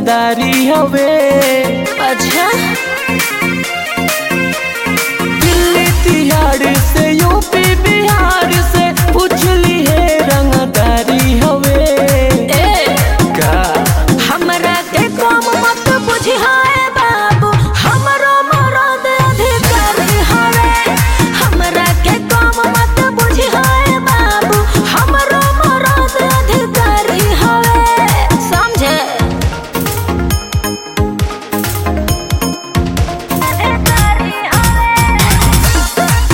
रंगदारी हवे अच्छा दिल्ली तिहाड़ से यूपी बिहार से पूछली है रंगदारी हवे ए का हमरा के कम मत बुझाए बाबू हमरो मरद अधिकारी हवे हमरा के कम मत बुझाए बाबू हमरो मरद अधिकारी हवे समझे अधिकारी हवे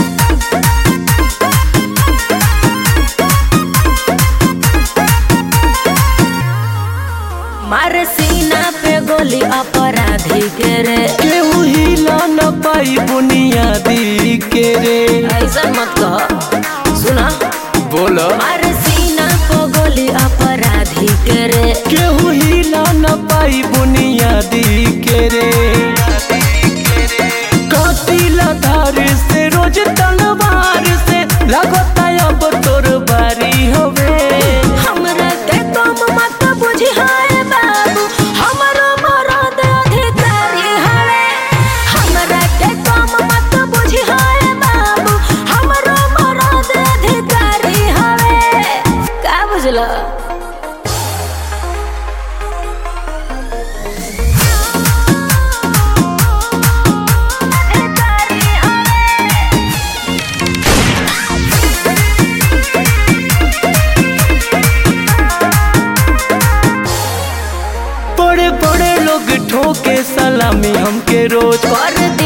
मार सीना पे गोली अपराधी के रे केहू हिला न पाई बुनियादी के रे ऐसा मत कह सुना बोलो मार सीना पे गोली अपराधी के रे केहू हिला न पाई बुनियादी के रे कातिला धार से रोज तलवार से लगता अब तोर बारी हवे हमरा के कम मत बुझाए बाबू हमरो मरद अधिकारी हवे हमरा के कम मत बुझाए बाबू हमरो मरद अधिकारी हवे का बुझला बड़े बड़े लोग ठोके सलामी हमके रोज कर